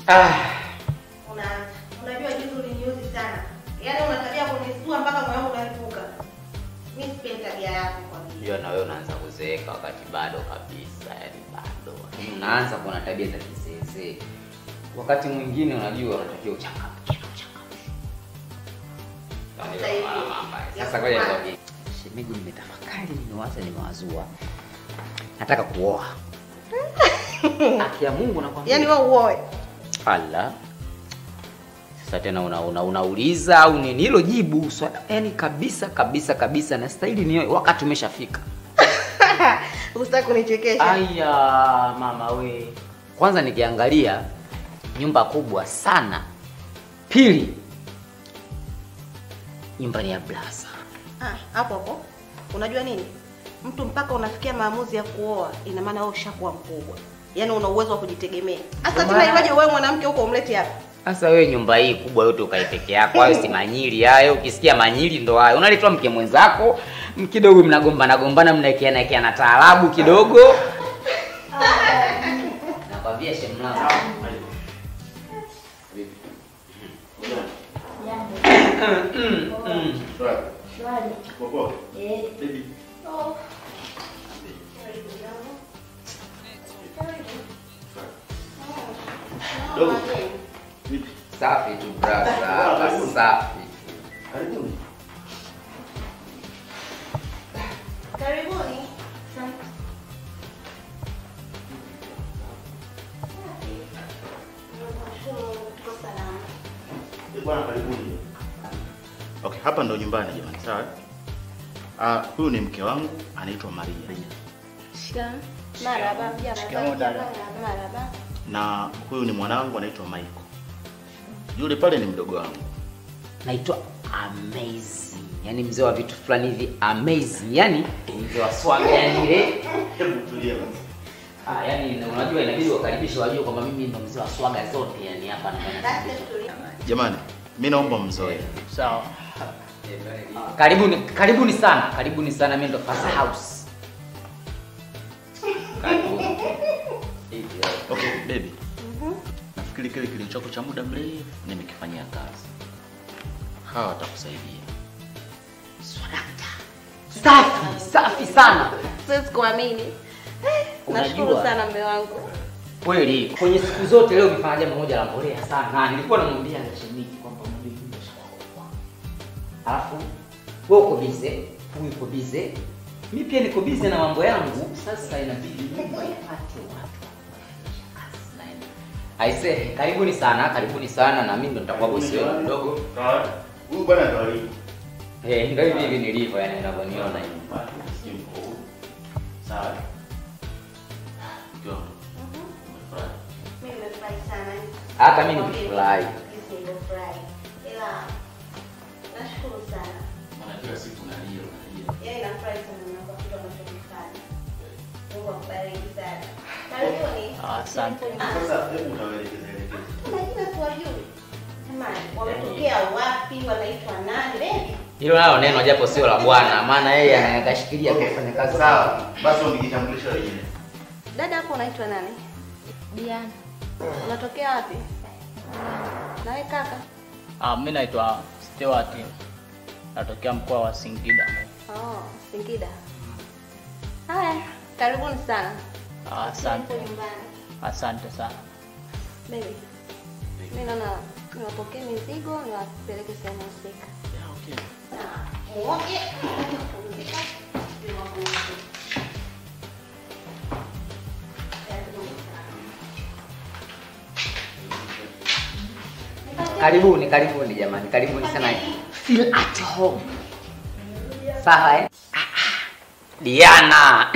Ah, Unaanza. Unajua juzi uliniuzi sana. Yaani una tabia kunistua mpaka moyo wangu unalipuka. Mimi sipendi tabia yako kwa vile. unajua na wewe unaanza kuzeeka wakati bado kabisa, yani bado. Lakini unaanza kuwa na tabia za kisese. Wakati mwingine unajua unatakiwa uchangamke na uchangamke. Sasa hivi, Sasa ngoja nikwambie. Shemeji, nimetafakari, nimewaza, nimewazua. Nataka kuoa. Haki ya Mungu nakwambia. Yaani wewe uoe. Ala. Sasa tena una, una, unauliza au nini? Hilo jibu swala yani kabisa kabisa kabisa na stahili ni wakati umeshafika. Usitaki kunichekesha. Aya mama we. Kwanza nikiangalia nyumba kubwa sana. Pili nyumba ni ya blaza. Ah, hapo hapo. Unajua nini? Mtu mpaka unafikia maamuzi ya kuoa, ina maana wewe ushakuwa mkubwa. Yaani una uwezo wa kujitegemea. Hasa Ndio tena maana- iwaje wewe mwanamke huko umlete hapa? Sasa wewe nyumba hii kubwa yote ukae peke yako, hayo si manyili hayo. Ukisikia manyili ndo hayo, unaletwa mke mwenzako m- kidogo, mnagombana gombana, mnaekeana ekeana taarabu kidogo. Nakwambia shemlangu safi tu brother, hapa safi. Karibuni. Tuko salama. Bwana karibuni. Okay, hapa ndo nyumbani jamani, sawa? Ah, huyu ni mke wangu anaitwa Maria. Shika. Marhaba. Shikamoo dada. Marhaba. Na huyu ni mwanangu anaitwa Michael. Yule pale ni mdogo wangu. Naitwa amazing, yani mzee wa vitu fulani hivi amazing, yani mzee wa swag, yani ile Hebu tulia basi. Ah, yani unajua inabidi wakaribishe wajue kwamba mimi ndo mzee wa swaga zote yani hapa na Jamani, mimi naomba mzoe. Sawa. Karibuni, karibuni sana, karibuni sana, mimi ndo first house. Karibuni. Okay, baby. Nafikiri kile kilichoko cha muda mrefu nimekifanyia kazi. Hawa watakusaidia. Safi, safi sana. Siwezi kuamini. Eh, Nashukuru Unajua. sana mume wangu. Kweli, kwenye siku zote leo umefanya jambo moja la mbolea sana. Na nilikuwa namwambia na shemeji kwamba unajua hii ndio shida. Alafu wewe uko busy, huyu uko busy. Mimi pia niko busy na mambo yangu. Sasa inabidi nyumba ipate watu. Aise, karibuni sana, karibuni sana na mimi ndo nitakuwa bosi wenu mdogo. Huyu bwana ndo alipo. Eh, ndio hivi hivi nilivyo yani unavyoniona hivi. Sijui mko huru. Sawa. Mke wangu. Umefurahi? Mimi nimefurahi sana. Hata mimi nimefurahi. Jinsi nilivyofurahi. Ila nashukuru sana. Maana kila siku nalia nalia. Yaani nafurahi sana na kwa kitu unachokifanya. Mungu akubariki sana. Karibuni. Asante. Sasa hebu utawaelekeza elekeza. Majina siwajui. Jamani, wametokea wapi? Wanaitwa nani? Baby. Hilo nalo neno japo sio la bwana, maana yeye anakashikilia kufanya kazi Sawa. Basi wangejitambulisha wenyewe. Dada hapo unaitwa nani? Diana. Unatokea wapi? Na wewe kaka? Ah, mimi naitwa Stewart. Natokea mkoa wa Singida. Oh, Singida. Haya, karibuni sana. Ah, Asante. Tupo nyumbani. Asante sana. Baby. Mimi naona niwapokee mizigo niwapeleke sehemu husika. Yeah, okay. Na muoge. Kupumzika. Karibuni, karibuni jamani, karibuni sana. Feel at home. Sawa eh? Ah, ah. Diana.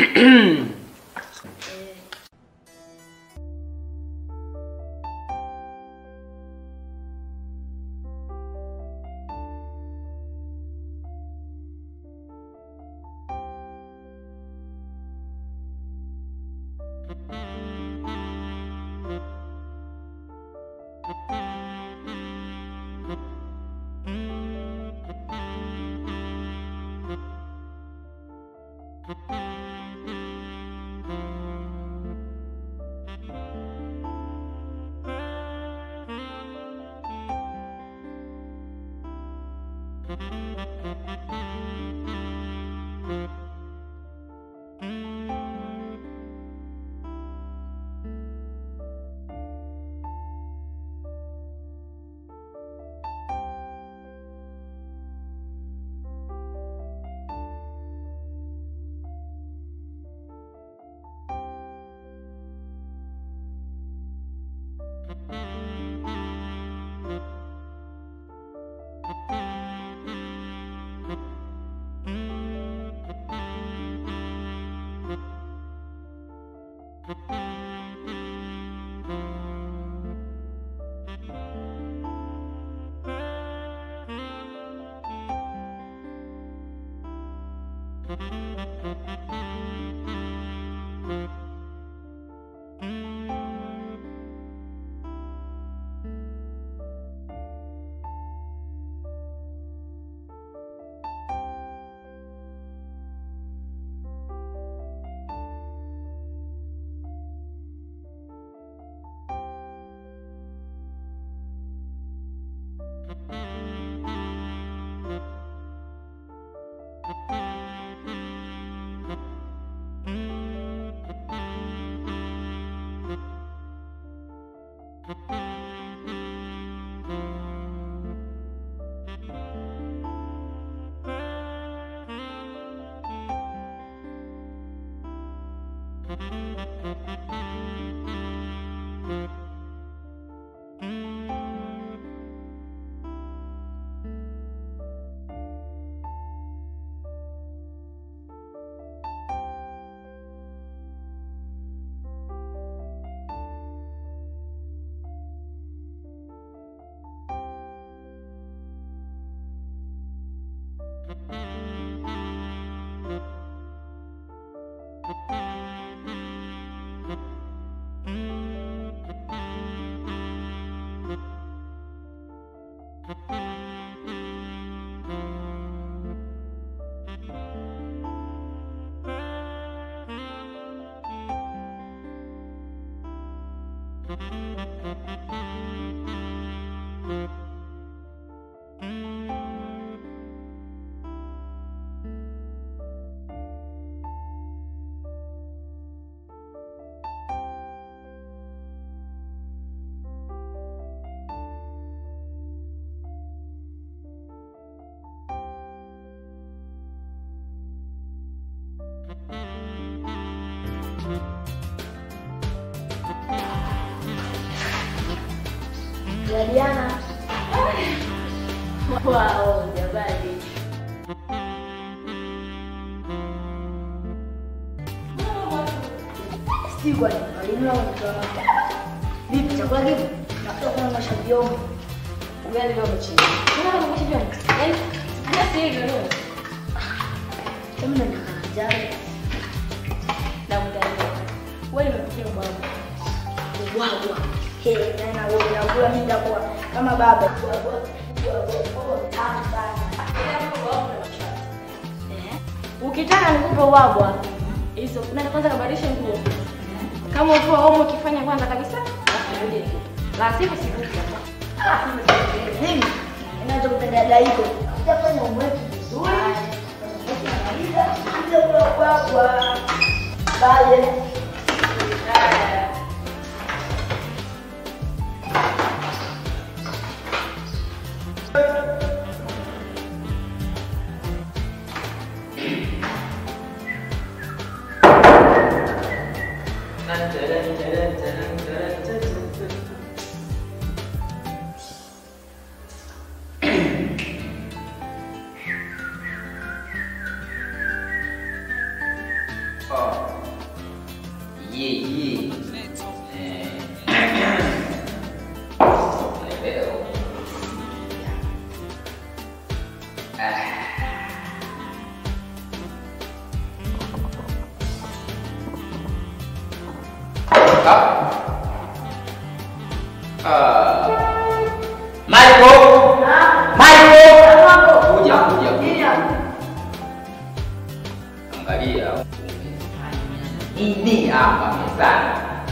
Jadiana. Wow, jamani. Sijui kwa nini walimu wao wanatoa Vipi chakula kipi? Nakuta kuna mashabiki wangu. Ugali leo mchini. Kuna kama mashabiki wangu. Yaani hata sisi leo. Kama na njaa. Na mtani. Wewe unapikia bwana. Ubwabwa. Hey, tena wewe unakula mimi nitakuwa kama baba. Ubwabwa. Ubwabwa. Tamu sana. Eh? Ukitaka nikupe ubwabwa. Hizo na kwanza kabadilisha nguo. Kama ukiwa homo ukifanya kwanza kabisa, basi rudi. La sivyo sikupi hapa. Ah, mimi inaanza kutendea hiko. Utafanya umweki vizuri. Ukimaliza, ndio ubwabwa. Bye. Oh. Ye, ye. Eh. Leo. Ah. Ah. Ah. Michael. Michael. Kuja, kuja, kuja. Angalia ini hapa mezani.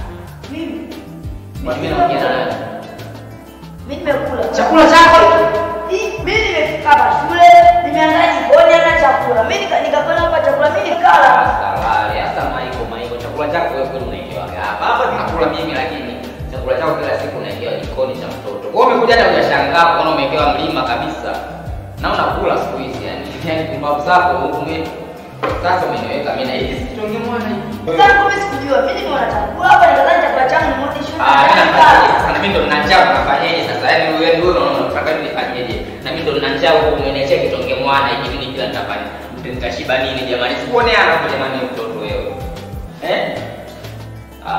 Kwa nini naongea na nani? Mimi nimekula. Chakula chako Mimi nimefika hapa shule, nimeandaa jikoni na chakula. Mimi nika- nikakula hapa chakula, mimi nikala. Salale, hasa Maiko, Maiko, chakula chako wewe kweli unaekewaga hapa. Hapa nakula mimi lakini chakula chako kila siku unaekewa jikoni cha mtoto. Wewe umekuja hata hujashangaa kuona umewekewa mlima kabisa. Na unakula siku hizi yani. Yaani kumbavu zako ume sasa umeniweka mimi na hivi sitonge mwana hivi. Sasa mimi sikujua. Mimi nimeona chakula hapa, nikadhani chakula changu ni moja shule. Ah, mimi nikala. nafanyaje? Sasa na mimi ndo nina njaa unafanyaje sasa? Yaani wewe ndio unaona unataka mimi nifanyeje? Na mimi ndo nina njaa huko umeniachia kitonge mwana hivi mimi kila nitafanya. Nitashiba nini jamani? Sikuonea hapo jamani mtoto wewe. Eh?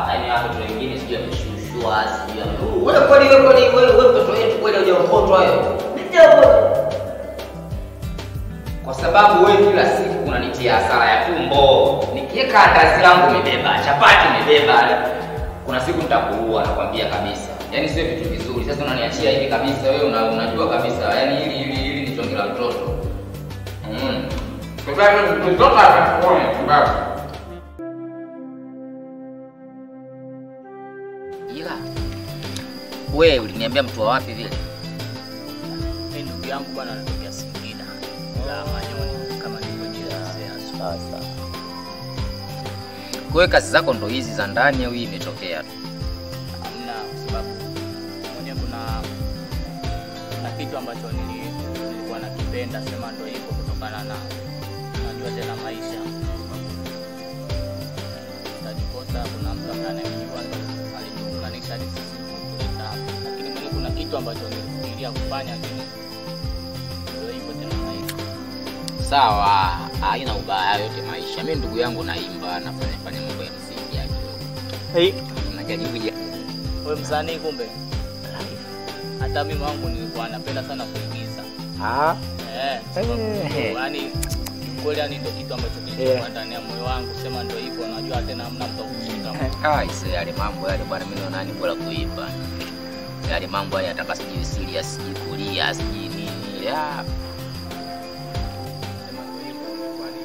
kuwa sijui ya mtu. Wewe kweli wewe kweli wewe wewe mtoto wetu kweli hujaokotwa wewe. Kwa sababu wewe kila siku unanitia hasara ya tumbo. Nikiweka andazi langu umebeba, chapati umebeba. Kuna siku nitakuua nakwambia kabisa. Yaani sio vitu vizuri. Sasa unaniachia hivi kabisa wewe una, unajua kabisa. Yaani hili hili hili ni tonge la mtoto. Mm. Kwa sababu mtoto atakuona sababu. Ila wewe uliniambia mtu wa wapi vile? Mimi ndugu yangu bwana anatokea Singida la Manyoni kama nilivyojielezea. Sasa Kwa hiyo kazi zako ndo hizi za ndani au hii imetokea tu? hamna, kwa sababu mwenyewe kuna kuna kitu ambacho nili- nilikuwa nakipenda, sema ndo hivyo, kutokana na unajua tena maisha tajikosa. Kuna mtu ambaye anayemjua ndo alituunganisha hadi sisi kuleta hapa, lakini mwenyewe kuna kitu ambacho nilifikiria kufanya, lakini ndo hivyo tena maisha. Sawa, haina ubaya yote maisha. Mimi ndugu yangu naimba, nafanya fanya mambo ya msingi ya kidogo. Hey. Najaribu Wewe msanii kumbe? Hata mimi wangu nilikuwa napenda sana kuigiza. Ah, Eh, sababu Eh. yani kweli yani ndio kitu ambacho kilikuwa ndani ya moyo wangu, sema ndio hivyo, najua tena hamna mtu wa kushika. ah, isa yale mambo yale bwana, mimi naona ni bora kuimba. Yale mambo yale ataka sijui serious, sijui kulia, sijui nini. Ah, Sema ndio hivyo, kwani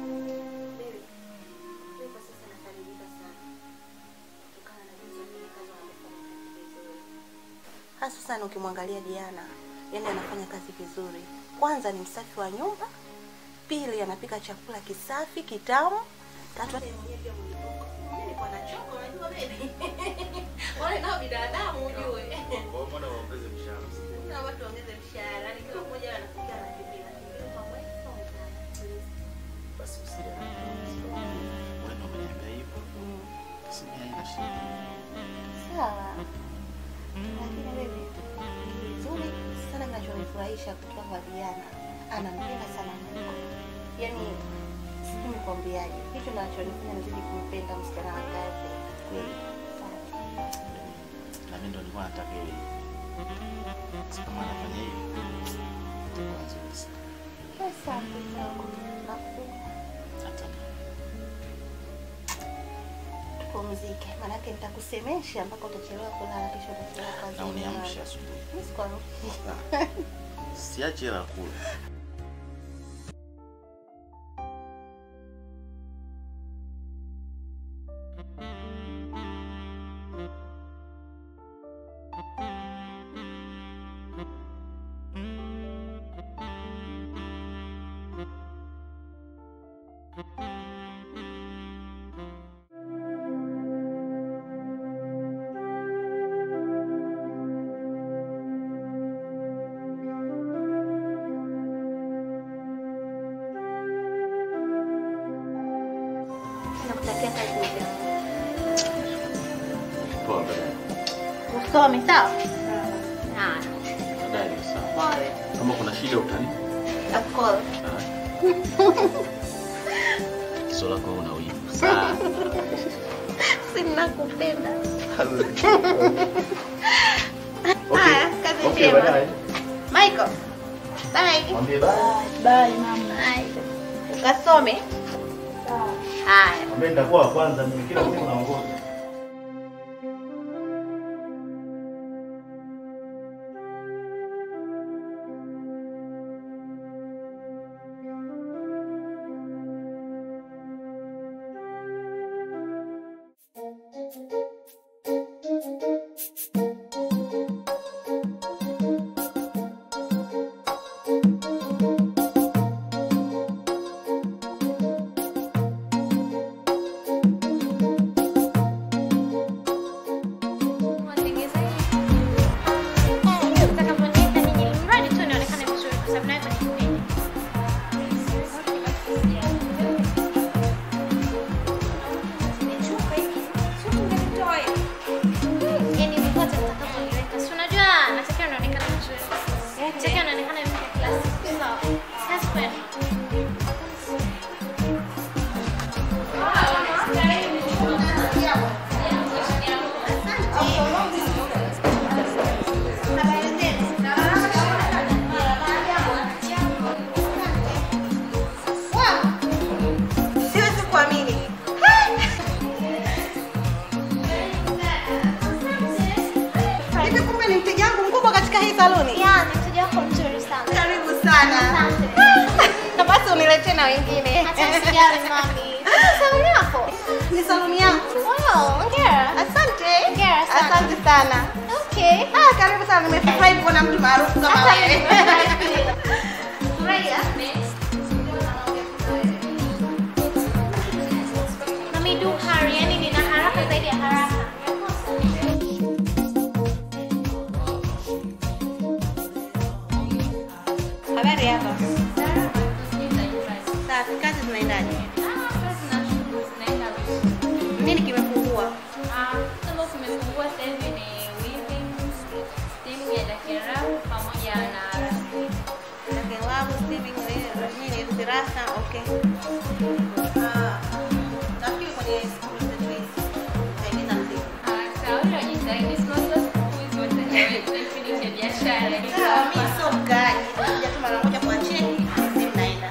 hasa sana ukimwangalia Diana, yani anafanya kazi vizuri. Kwanza ni msafi wa nyumba, pili anapika chakula kisafi kitamu, tatu hata yeye mwenyewe pia mwenyewe. Mimi nilikuwa nachoka, unajua baby. Wale nao binadamu ujue. Kuna watu waongeze mshahara, yani kila mmoja anafikia na kipi na kipi. Kwa kweli, sio mbaya. Basi usile. Wewe ndio umeniambia hivyo. Mm. Basi mimi haina shida. Sawa. Lakini wewe vizuri sana kinachonifurahisha kutoka kwa Diana. Anampenda sana Mungu. Yaani sijui nikwambiaje. Hicho kinachonifanya nizidi kumpenda msichana wa kazi. Kweli. Sawa. Na mimi ndo nilikuwa nataka hiyo. Sasa kama anafanya hivi. itakuwa nzuri sana. Sasa kidogo. Nakupenda. Hata mimi. Tupumzike. Maanake nitakusemesha mpaka utachelewa kulala kesho utachelewa kazi. Na uniamshe asubuhi. Mimi sikuamshi. Siache hela kula. Nakutakia kazi njema. Poa baadaye. Usome sawa? Ah, Baadaye sawa. pole. Kama kuna shida utani. Of course. Kiso lako una wivu sana. Si nakupenda. Okay. Haya, kazi Okay, njema. baadaye. Michael. Bye. Mwambie bye. Bye mama. Bye. Ukasome. Haya. Mwambie nitakuwa wa kwanza mimi kila siku naongoza. saluni? Ya, ni mteja wako mzuri sana. Karibu sana. Asante. Na basi uniletee na wengine. Hata usijali mami. Ah, Saluni yako. Ni saluni yangu. Wow, hongera. Asante. Hongera sana. Asante sana. Okay. Ah, karibu sana. Nimefurahi kuona mtu maarufu kama Hata wewe. mimi. Furahia. Mami, do hurry. Yaani nina haraka zaidi ya haraka. Habari hapa. Safi, kazi zinaendaje? Nini kimepungua? Lakini wangu Stevie ni nini dirasa okay. Ah, nafikiri kwenye school service. Haina siku. Sawa, mimi sio mkaaji. Nakuja tu mara moja kwa cheki, then naenda.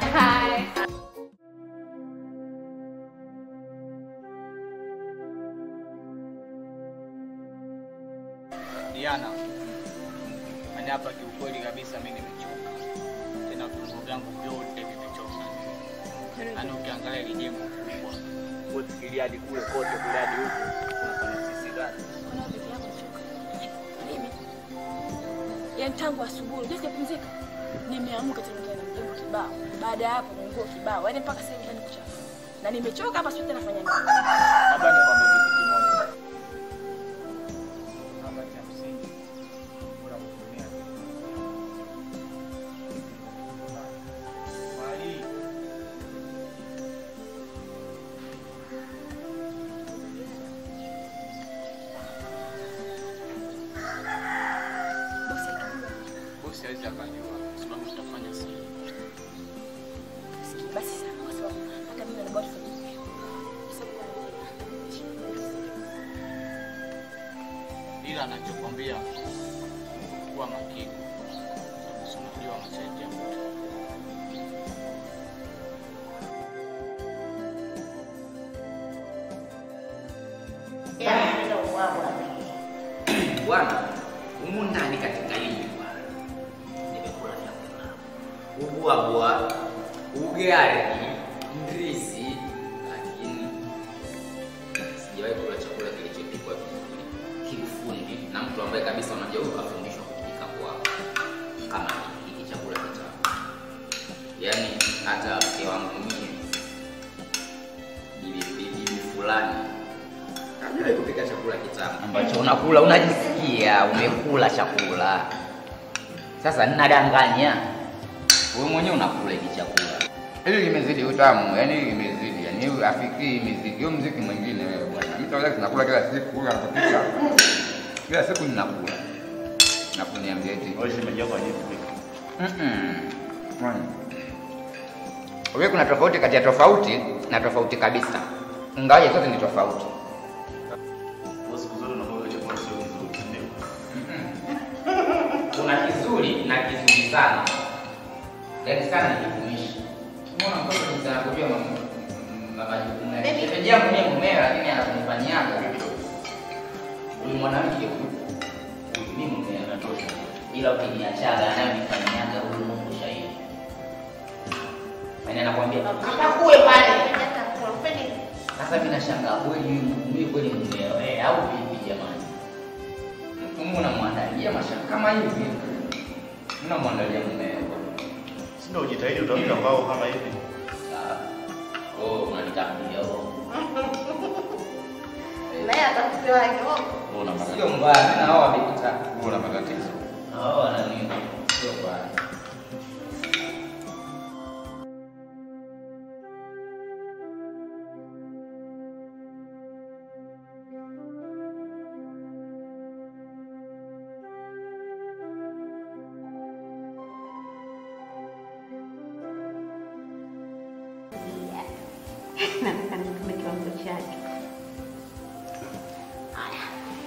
Diana, yaani hapa kiukweli kabisa mimi nimechoka, tena viungo vyangu vyote vimechoka. Yaani ukiangalia ile jengo kubwa, wewe fikiria hadi kule kote kule hadi huku unafanya sisi gani? Mimi yaani tangu asubuhi unajua sijapumzika, nimeamka tena tena mjengo kibao, baada ya hapo nguo kibao, yaani mpaka sasa hivi ndani kuchafu na nimechoka hapa, sio tena nafanya nini? Hapa ni kwamba kitu kimoja. Hapa cha msingi. Bora kutumia. Mali. Bosi akijua Bosi hawezi akajua kwa sababu tutafanya siri. sikii basi sana, kwa sababu hata mimi na bado tufanye hivyo. Kwa sababu ila anachokwambia kuwa makini, sababu si unajua masharti ya mtu. Bwana, humu ndani katika hii nyumba nimekula vyakula ubwabwa, ugali, ndizi, lakini sijawahi kula chakula kilichopikwa vizuri kiufundi na mtu ambaye kabisa unajua huyu kafundishwa kupika kwa kama hiki hiki chakula kitamu. Yaani hata mke wangu mie bibi bibi fulani Hajui kupika chakula kitamu ambacho unakula unajisikia umekula chakula. Sasa ninadanganya, wewe mwenyewe unakula hiki chakula. Hili limezidi utamu, yani hili limezidi, yani hii afikii miziki, hiyo mziki mwingine wewe bwana. Mimi taweza tunakula kila siku, kula kupika. Kila siku ninakula. Na kuniambia eti Wewe shemeji yako hajui kupika. Mm-mm. Bwana. Wewe kuna tofauti kati ya tofauti na tofauti kabisa. Ingawaje zote ni tofauti. Wewe siku zote unakuwa chakula sio kizuri, si ndio? kuna kizuri na kizuri sana yaani sana ni kitumishi umeona mtoto jinsi anavyojua mam- m- majukumu yake Baby. shemeji yangu mie mumea lakini anakunifanyiaga huyu mwanamke huyu huyu mi mumea natosha ila ukiniachaga anayonifanyiaga huyu mungu shahidi yaani anakwambia kakakue pale sasa mi nashangaa kweli mimi kweli mumeo eh, au vipi jamani mtu unamwandalia mashaka kama hivi unamwandalia mumeo Si ndio ujitahidi utafika mbao kama hivi. Ah, oh, unanitambulia oh. Naye atakupewa hivyo. Wewe una matatizo. sio mbaya mimi na hao wamepita Wewe una matatizo. hao wana nini sio mbaya Nataka nipime kiwango chake. Haya.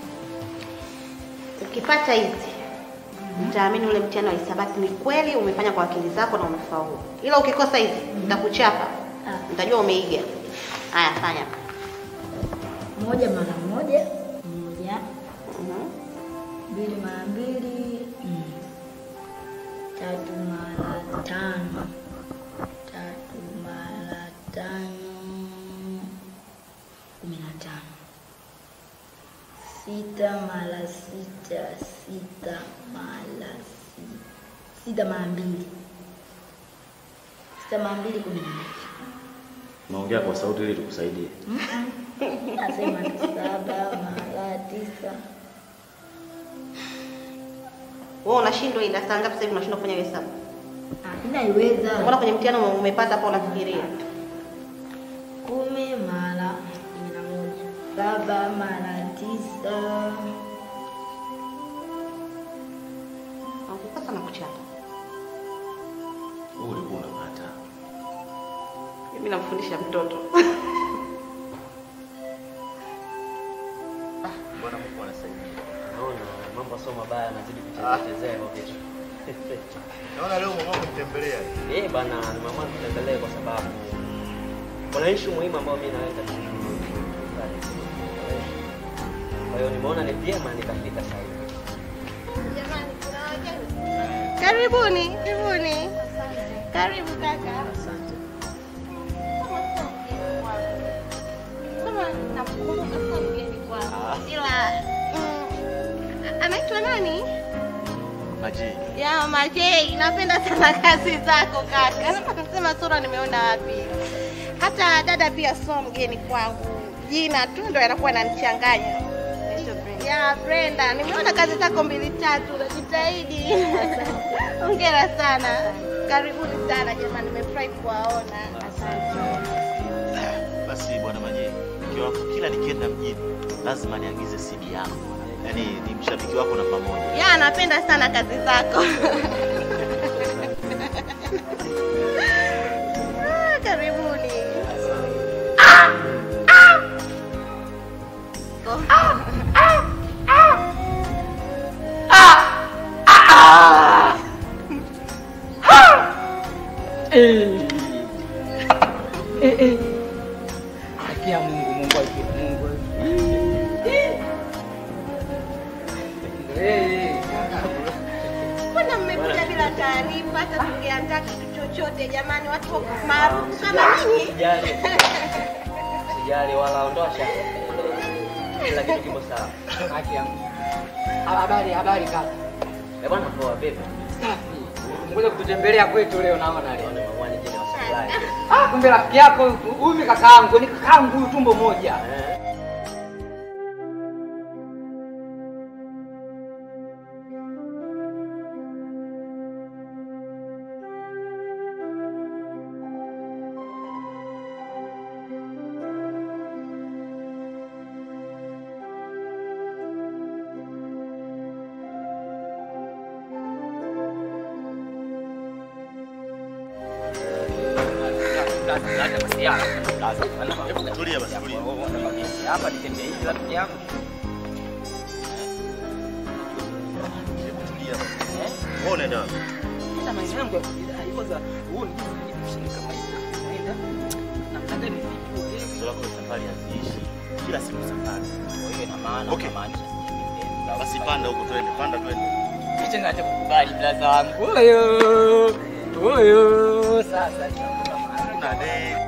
Ukipata hizi utaamini ule mtihani wa hisabati ni kweli umefanya kwa akili zako na umefaulu, ila ukikosa hizi nitakuchapa, nitajua umeiga. Haya, fanya. moja mara moja moja Mhm. mbili mara mbili Tatu mara tano. Tatu mara tano. Kumi na tano. Sita mara sita. Sita mara sita. Sita mara mbili. Sita mara mbili kumi na mbili. Naongea kwa sauti ili tukusaidie. Nasema ni saba mara tisa. Wewe unashindwa ila saa ngapi sasa hivi unashindwa kufanya hesabu? Ah, Ninaiweza. Mbona kwenye mtihani ume- umepata hapo unafikiria? kumi mara kumi na moja saba mara tisa Ukikosa na kuchapa. Wewe ulikuwa unapata. Mimi namfundisha mtoto. Bwana Mungu anasaidia. Naona mambo sio mabaya, anazidi kuchezea hivyo vitu. Naona leo mama kutembelea. Eh bana, nimeamua tutembelee kwa sababu kuna issue muhimu ambayo mimi naweza kwa hiyo nimeona ni vyema nikafika sasa hivi. Jamani, kuna wageni. Karibuni, karibuni. Karibu kaka. Kama nakumbuka sasa mgeni kwangu. Ila mm, anaitwa nani? Maji. Ya Majei, napenda sana kazi zako kaka. Nasema sura nimeona wapi? Hata dada pia sio mgeni kwangu. Jina tu ndo yanakuwa yananichanganya. Ya Brenda, nimeona kazi zako mbili tatu, unajitahidi. Hongera sana. Karibuni sana jamani, nimefurahi kuwaona. Basi bwana Maji, mke wako kila nikienda mjini lazima niagize CD yako. Yaani ni mshabiki wako namba moja. Ya, napenda sana kazi zako. Ah, Karibuni. Oh. Akia Mungu, Mungu akie Mungu. Eh. Mbona mmekuja bila taarifa hata tungeandaa kitu chochote jamani, watu wako maarufu kama ninyi. Sijali. Sijali wala ondosha. Kila kitu kipo sawa. Haki yangu. Habari, habari kaka. Eh bwana poa vipi? Safi. Ngoja kututembelea kwetu leo naona leo. Naona mamwani jini wa supply. Ah, kumbe rafiki yako huyu huyu ni kakaangu, ni kakaangu huyu tumbo moja. Eh. Tulia basi, tulia. Hapa nitembee hivi rafiki yangu. Hebu tulia basi. Wewe unaenda wapi? Hata maisha yangu ya kujidai kwanza huo ni jinsi kama hivi. Naenda. Namna gani vipi? Tatizo lako ni safari haziishi. Kila siku safari. Kwa hiyo ina maana Okay. unamaanisha Basi panda huko twende, panda twende. Hicho ngacha kukubali blaza wangu. Oyo. Oyo. Sasa Kuna dei.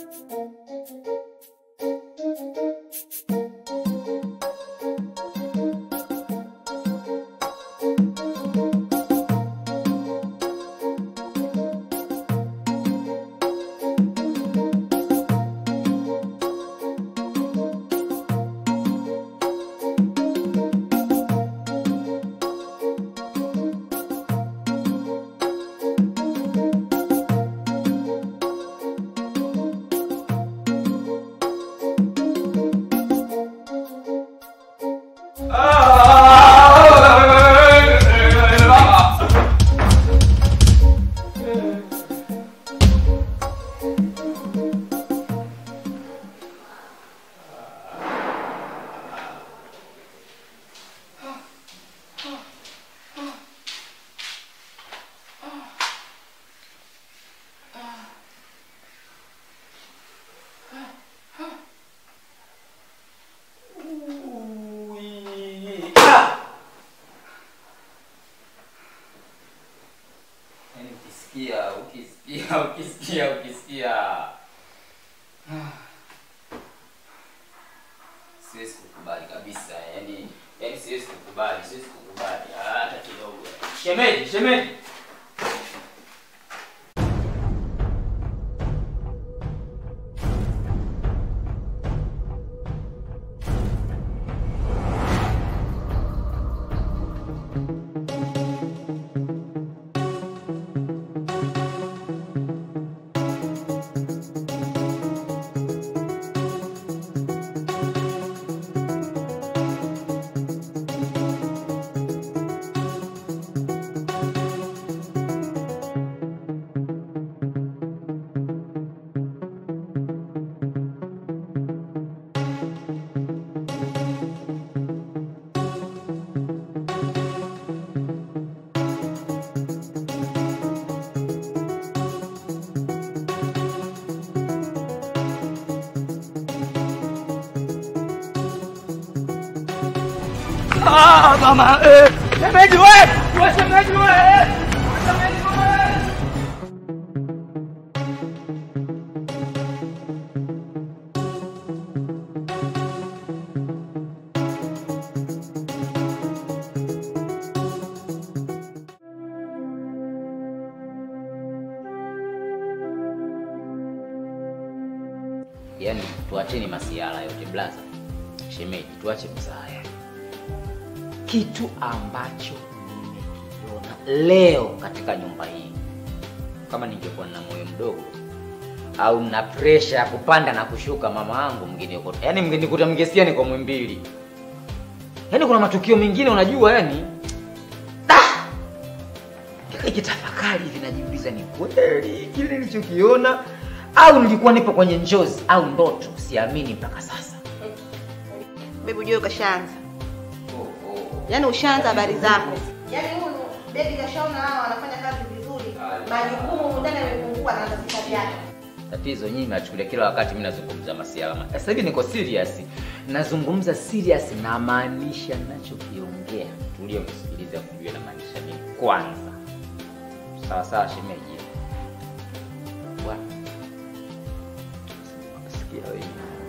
Yaani ukisikia ukisikia ukisikia ukisikia siwezi kukubali kabisa yani yani siwezi kukubali siwezi kukubali hata kidogo shemeji shemeji Ah, mama, eh, shemeji we, we shemeji we, eh, shemeji we. Yaani tuacheni masiala yote blaza. Shemeji, tuache msaya. Kitu ambacho nimekiona leo katika nyumba hii, kama ningekuwa na moyo mdogo au na presha ya kupanda na kushuka, mama yangu mngenikuta, yaani mngenikuta mngesikia niko Mwimbili. Yaani kuna matukio mengine unajua, yani nikitafakari hivi najiuliza, ni kweli kile nilichokiona au nilikuwa nipo kwenye njozi au ndoto? Siamini mpaka sasa. Bebi ujue kashaanza. Yaani ushaanza habari zako. Yaani huyu bebi kashaona hawa wanafanya kazi vizuri. Majukumu humu ndani yamepungua na anazika vyake. Tatizo nyinyi mnachukulia kila wakati mimi nazungumza masiala. ma- Sasa hivi niko serious. Nazungumza serious na maanisha ninachokiongea. Tulie msikilize kujua na maanisha nini kwanza. Sawa sawa shemeji. Bwana. Sikia wewe.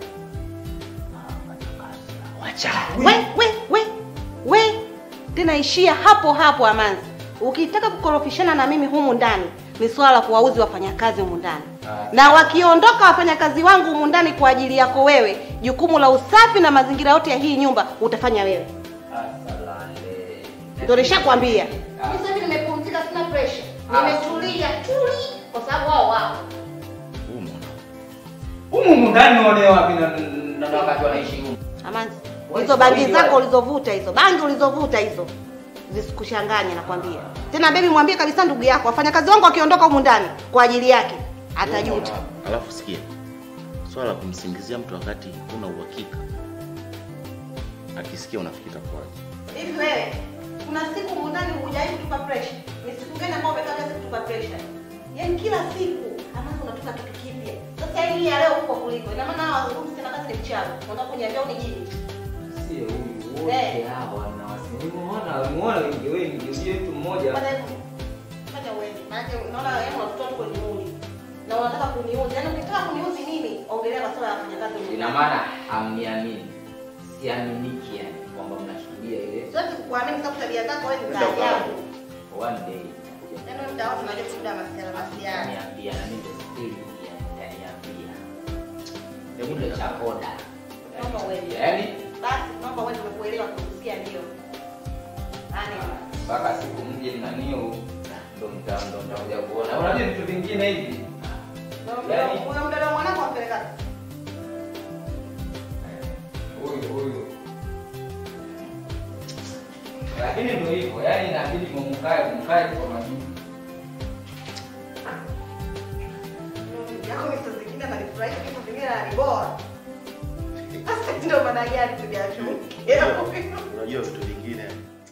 Wacha. We, we, we, we. Tena ishia hapo hapo Amanzi. Ukitaka kukorofishana na mimi humu ndani ni swala la kuwauzi wafanyakazi humu ndani. Na wakiondoka wafanyakazi wangu humu ndani kwa ajili yako wewe, jukumu la usafi na mazingira yote ya hii nyumba utafanya wewe. Asalale. Ndio nishakwambia. Mimi sasa hivi nimepumzika, sina pressure. Nimetulia tuli kwa sababu wao wao. Humu ndani unaone wapi na na na wakati wanaishi humu? Amanzi, Wewe hizo bangi Swahili zako wewe. ulizovuta hizo, bangi ulizovuta hizo zisikuchanganye nakwambia. Tena bebi, mwambie kabisa ndugu yako, wafanyakazi wangu wakiondoka humu ndani kwa ajili yake atajuta. Alafu sikia, swala la kumsingizia mtu wakati huna uhakika, akisikia unafikiri itakuwaje? Hivi wewe, kuna siku humu ndani hujai kutupa pressure? Ni siku gani ambayo umekaa kazi kutupa pressure? Yaani kila siku Amanzi unatupa kitu kipya. Sasa hii ya leo huko kuliko. Ina maana hawa wazungumzi tena kazi ni mchawi. Unataka kuniambia unijini? Sio huyu wote hawa na wasimuona, muona wengi wengi, sio mtu mmoja. Fanya hivyo. Fanya uende. Maana unaona wewe unatutoa tu kwenye muli. Na unataka kuniuzi. Yaani ukitaka kuniuzi mimi, ongelea masuala ya wafanyakazi wengine. Ina maana hamniamini, siaminiki yani kwamba mnashuhudia ile Siwezi kukuamini sababu tabia zako wewe ni za Nenda ukae. ajabu. one day nakuja Yaani wewe mtaani unajua kuda masiala masiala. kuniambia na mimi ndio siri yani Hebu ndio chakoda. Naomba uende. Yaani Basi naomba uende umekuelewa kusikia ndio. Yaani mpaka siku mje nanio ndo mta ndo mtakuja kuona. Unajua vitu vingine hivi. Yaani- huyo mdada mwanangu ampeleka. Huyu huyu. Lakini ndio hivyo, yaani inabidi mumkae mkae kwa majuu. Yako ni saa zingine ananifurahisha kitu vingine ananiboa. Sasa ndio maana gani tuliachukea huyo? Unajua vitu vingine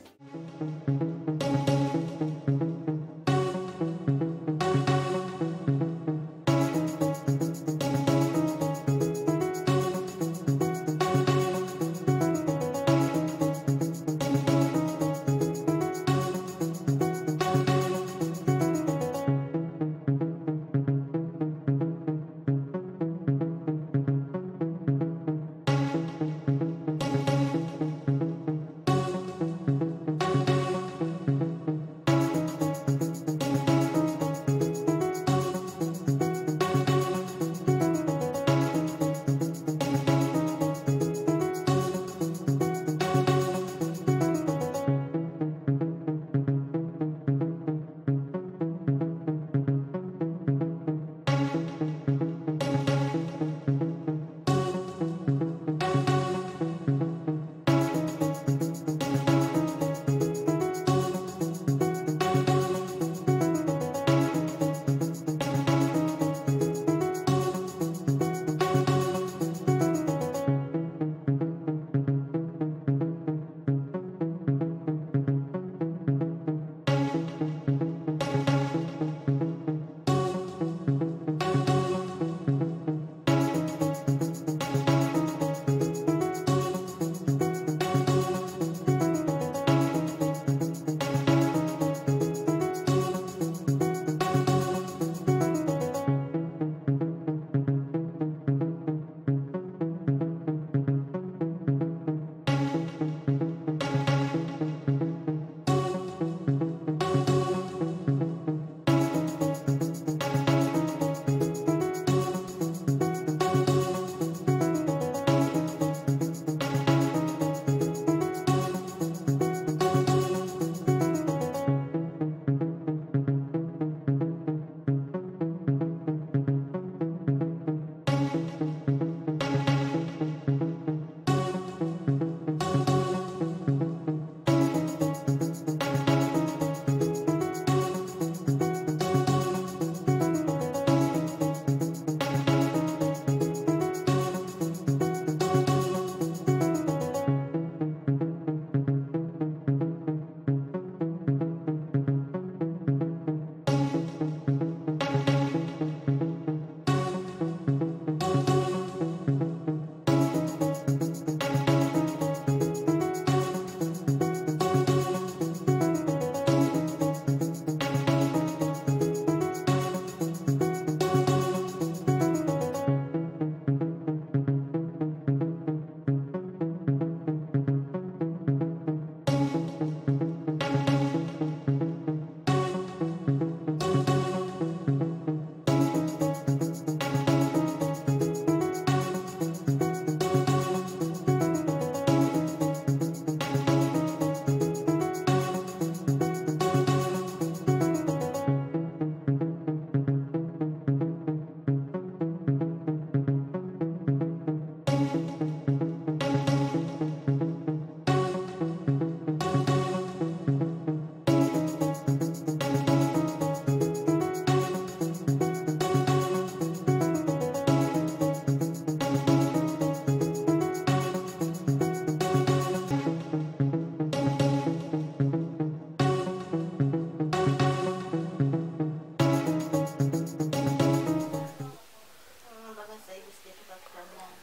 Mpaka sasa hivi sijatoka kitandani.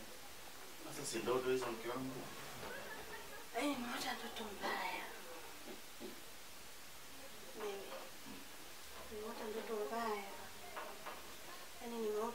sasa si ndoto hizo mke wangu. Eh, nimeota ndoto mbaya. Mimi. Nimeota ndoto mbaya.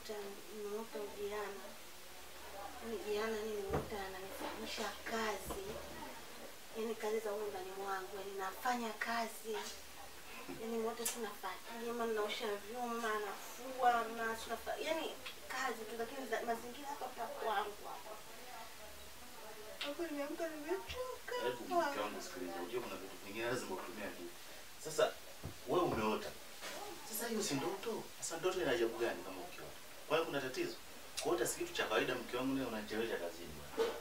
nimeota nimeota ujana. Yaani jana nimeota ananifanyisha kazi. Yaani kazi za huko ndani mwangu, yaani nafanya kazi. Yaani wote tunafanya, jamaa naosha vyuma, nafua, na tunafanya, yaani kazi tu lakini za- mazingira hapa hapa kwangu hapa. Hapo nimeamka nimechoka. Hebu mke wangu sikiliza, unajua kuna vitu vingine lazima utumie akili. Sasa wewe umeota. Sasa hiyo si ndoto. Sasa ndoto ina ajabu gani kama ukiota? Kwa hiyo kuna tatizo. Kuota si kitu cha kawaida mke wangu, leo unanichelewesha kazini.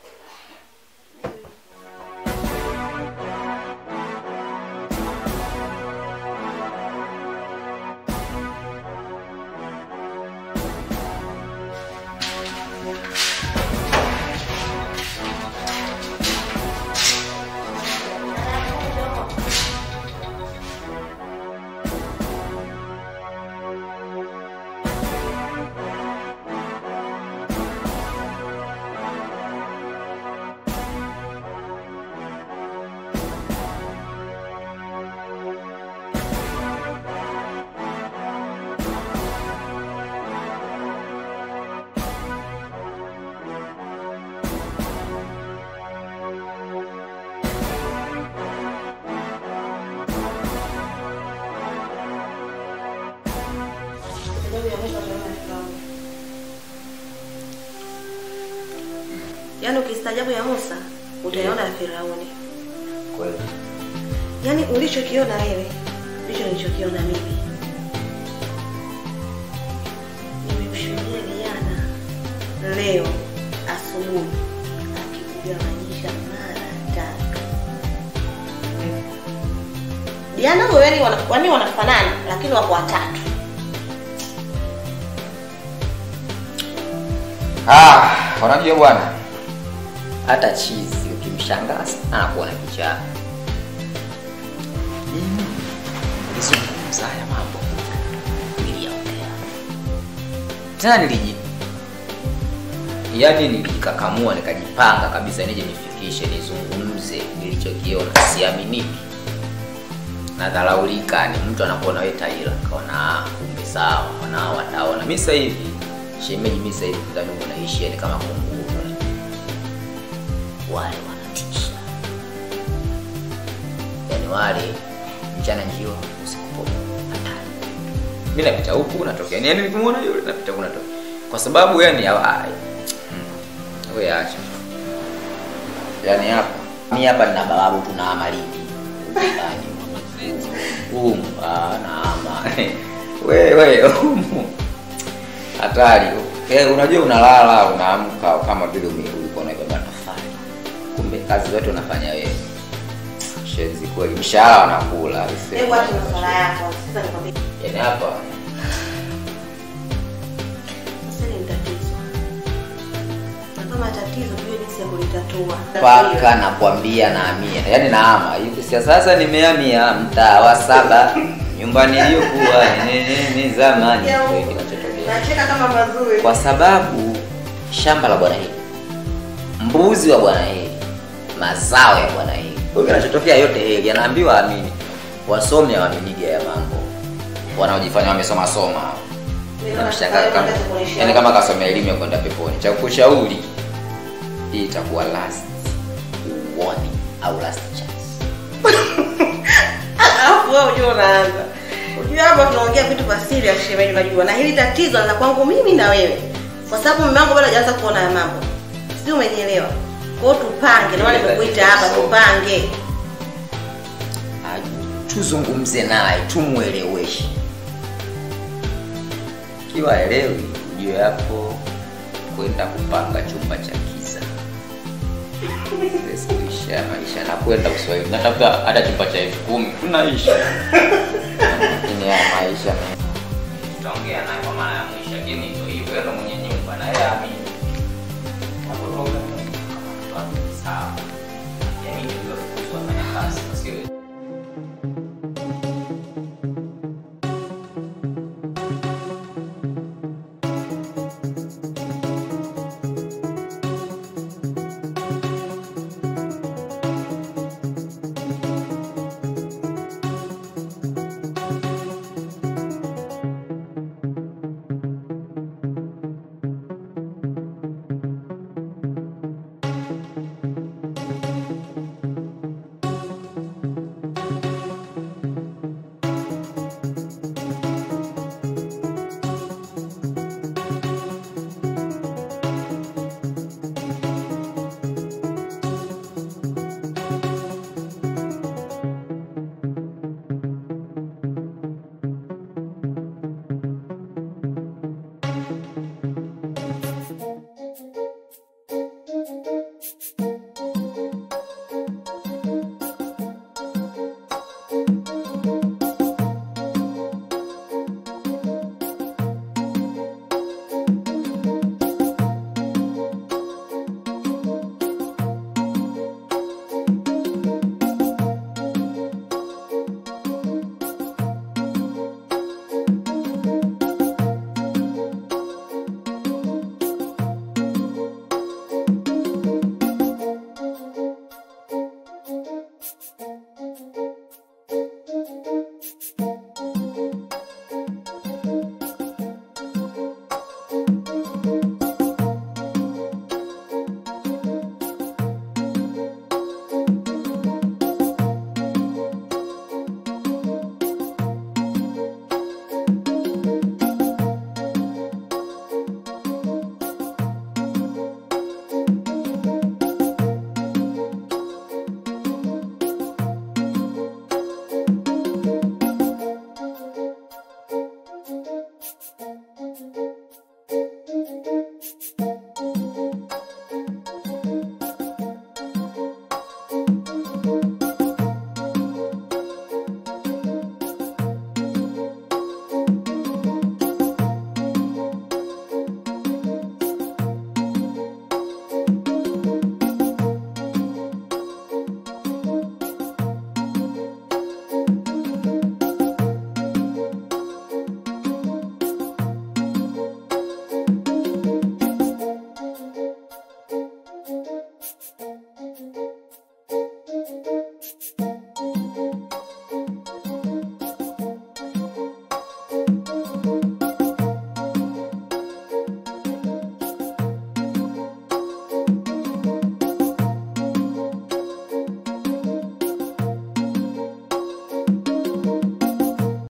Yaani ukistaajabu ya Musa utaiona ya Firauni. Kweli. Yaani ulichokiona wewe ndicho nilichokiona mimi. Nimemshuhudia Diana leo asubuhi akikugawanyisha mara tatu. Diana wewe ni wana, wani wanafanana lakini wako watatu. Ah, unajua bwana, hata chizi ukimshangaza anakuwa na kichaa. Mimi nilizungumza haya mambo, niliyaongea tena, niliji yaani nilijikakamua, nikajipanga kabisa nije nifikishe, nizungumze nilichokiona. Siaminiki, nadharaulika, ni mtu anakuona wewe taila, kaona ah, kumbe sawa, wanao wataona. Mimi sasa hivi shemeji, mimi sasa hivi ndani unaishi yani kama kunguru, wale wanatisha, yani wale mchana njio usiku popo, hatari. Mimi napita huku natokea, yani nikimwona yule napita huku natokea, kwa sababu yani hawa wewe acha yani hapa mimi hapa nina bababu tuna amaliki ndani umu ah na ama wewe umu hatari eh, unajua unalala unaamka kama vile ume- ulikuwa unaibeba tafari kumbe kazi zote unafanya wewe shenzi kweli mshahara wanakula Hebu acha masuala yako. Sasa nikwambie yani hapa sasa ni tatizo. Na kama tatizo tujue jinsi ya kulitatua. paka nakwambia naamia yani naama hivi sia sasa nimehamia mtaa wa saba nyumbani iliyokuwa ni- ni- ni zamani Ya, Ndio kinachotokea Nacheka kama mazuri. kwa sababu shamba la bwana hili mbuzi wa bwana hili mazao ya bwana hili Kwa hiyo kinachotokea yote hili anaambiwa amini wasomi hawaaminigi ya mambo wanaojifanya wamesoma soma Unamshangaa kama yani kama kasomea elimu ya kwenda peponi cha kushauri hii itakuwa last warning au last chance Alafu wewe unajua unaanza. Unajua hapa tunaongea vitu vya siri ya shemeji unajua. Na hili tatizo la kwangu mimi na wewe. Kwa sababu mume wangu bado hajaanza kuona haya mambo. Sijui umenielewa. Kwa hiyo tupange, ndio maana nimekuita hapa tupange. Ah, tuzungumze naye tumweleweshe kiwa elewi ujue hapo kwenda kupanga chumba cha kiza Siwezi kuisha maisha na kwenda uswahili natafuta hata chumba cha elfu kumi tunaishi lakini ya maisha tutaongea naye kwa mara ya mwisho lakini ndio hivyo ndo mwenye nyumba na yeye amini